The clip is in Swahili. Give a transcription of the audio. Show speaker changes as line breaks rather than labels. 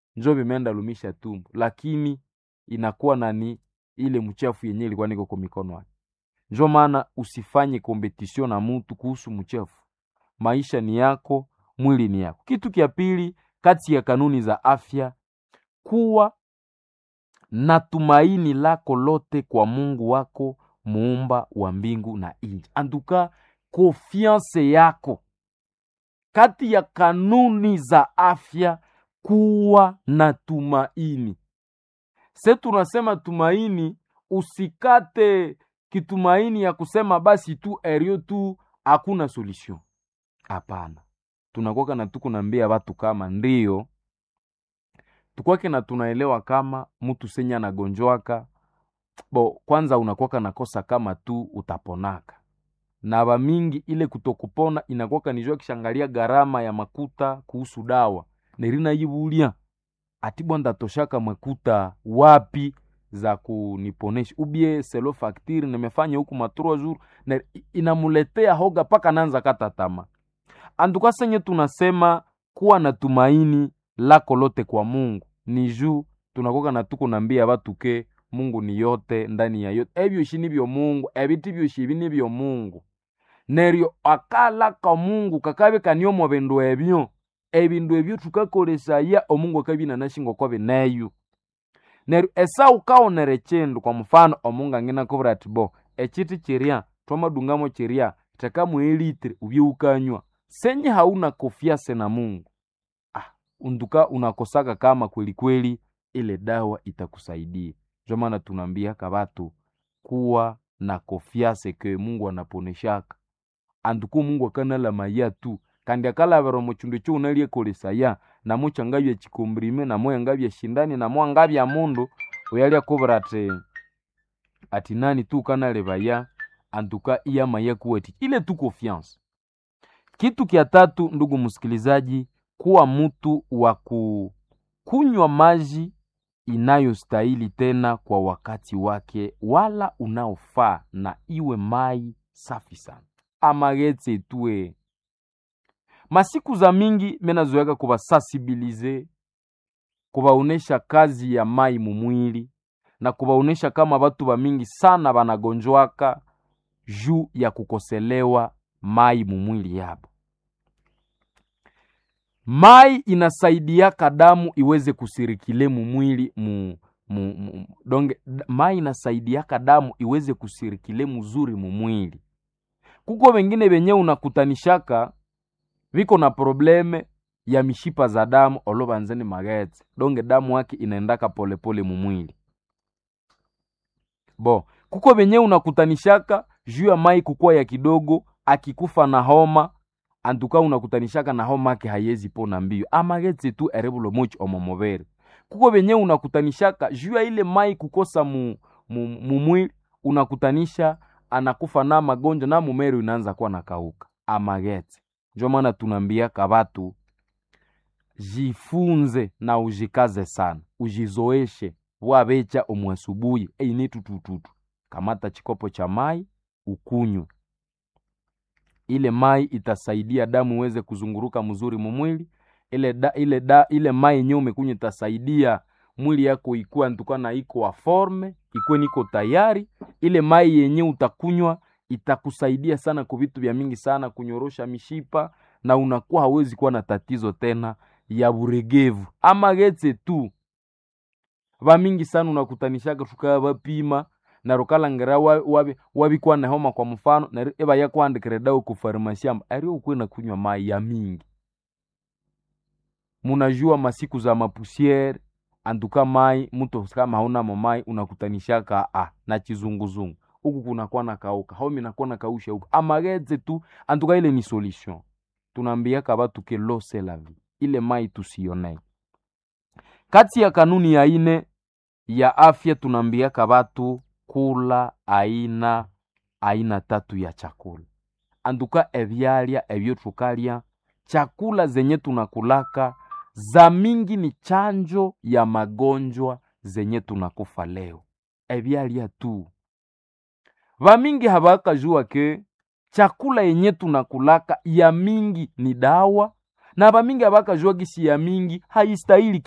njo vimeenda lumisha tumbo, lakini inakuwa nani ile mchafu yenye ilikuwa niko kwa mikono yake. Njo maana usifanye competition na mutu kuhusu mchafu. Maisha ni yako, mwili ni yako. Kitu kia pili kati ya kanuni za afya, kuwa na tumaini lako lote kwa Mungu wako muumba wa mbingu na nchi. Anduka konfiance yako kati ya kanuni za afya, kuwa na tumaini. Se tunasema tumaini, usikate kitumaini ya kusema basi tu erio tu hakuna solution. Hapana, tunakwaka na tuko naambia watu kama ndio tukwake na tunaelewa kama mtu senye anagonjwaka bo, kwanza unakwaka nakosa kama tu utaponaka na bamingi ile kutokupona inakwaka nijua kishangalia gharama ya makuta kuhusu dawa nerina yibulia atibwa ndatoshaka makuta wapi za kuniponesha ubie selo faktiri nimefanya huku matrua jour na inamuletea hoga paka nanza kata tama anduka senye tunasema kuwa na tumaini lako lote kwa Mungu ni juu tunakoka na tuko nambia batu ke Mungu ni yote ndani ya yote ebyo shini byo Mungu ebiti byo shibi ni byo Mungu neryo akalaka Mungu kakabe kanyomo bindu ebyo ebindu ebyo tukakolesaya omungu akabina nashingo kwa bineyo neryo esa ukaonere chindu kwa mfano omungu angina kubura ati bo echiti chiria twamadungamo chiria tekamu elitre ubye ukanywa senye hauna kofiase na Mungu ah, unduka unakosaka kama kweli kweli ile dawa itakusaidia. Ndio maana tunaambia kabatu kuwa na kofiase ke Mungu anaponeshaka anduku Mungu akanala maya tu kandi akalavera muchindu cho unalie kolesaya namo changabya chikombrime namo yangabya shindani namo angabya mundu uyalia kubura ati ati nani tu kanalevaya antuka iya maya kuweti ile tu confiance kitu kia tatu, ndugu msikilizaji, kuwa mtu wa kunywa maji inayostahili tena kwa wakati wake, wala unaofaa, na iwe mai safi sana amagetse tue masiku za mingi menazoeka kubasensibilize kubaonesha kazi ya mai mumwili na kubaonesha kama batu ba mingi sana banagonjwaka juu ya kukoselewa mai mumwili yabo. Mai inasaidiaka damu iweze kusirikile mumwili mu, mu, mu, donge mai inasaidiaka damu iweze kusirikile muzuri mumwili. Kuko wengine benye unakutanishaka viko na probleme ya mishipa za damu olobanzeni magetse donge damu yake inaendaka polepole mumwili bo kuko benye unakutanishaka juu ya mai kukua ya kidogo akikufa na homa antuka unakutanishaka na homa yake hayezi pona mbio amagetse tu erebulo mochi omomobere kuko benye unakutanishaka juu ya ile mai kukosa mu, mu, mumwili unakutanisha anakufa na magonjwa na mumeri unaanza kuwa nakauka amagetse njo maana tunaambiaka batu jifunze na ujikaze sana ujizoeshe wabecha omwasubuhi eini tutututu kamata chikopo cha mai ukunywe ile mai itasaidia damu iweze kuzunguruka mzuri mumwili ile da, ile da, ile mai yenyewe umekunywa itasaidia mwili yako ikuwa ntuka na iko wa forme ikuwe niko tayari ile mai yenyewe utakunywa itakusaidia sana kwa vitu vya mingi sana kunyorosha mishipa na unakuwa hawezi kuwa na tatizo tena ya buregevu ama getse tu vamingi sana unakutanishaka tukaya vapima na rukalangera wabikuwa na homa kwa mfano na eba yakwandikire dawa ku farmasi amba ari ukwe na kunywa mai ya mingi munajua masiku za mapusiere antuka mai mtu kama hauna mai unakutanishaka ah, na chizunguzungu huku kunakuwa na kauka homi nakuwa na kausha huku amageze tu antuka ile ni solution tunaambiaka batu ke lo c'est la vie ile mai tusionee kati ya kanuni ya ine ya afya tunaambiaka batu kula aina aina tatu ya chakula anduka ebyalya ebyo tukalya chakula zenye tunakulaka za mingi ni chanjo ya magonjwa zenye tunakufa leo ebyalya tu vamingi havakajua ke chakula yenye tunakulaka ya mingi ni dawa na vamingi havakajua gisi ya mingi haistahili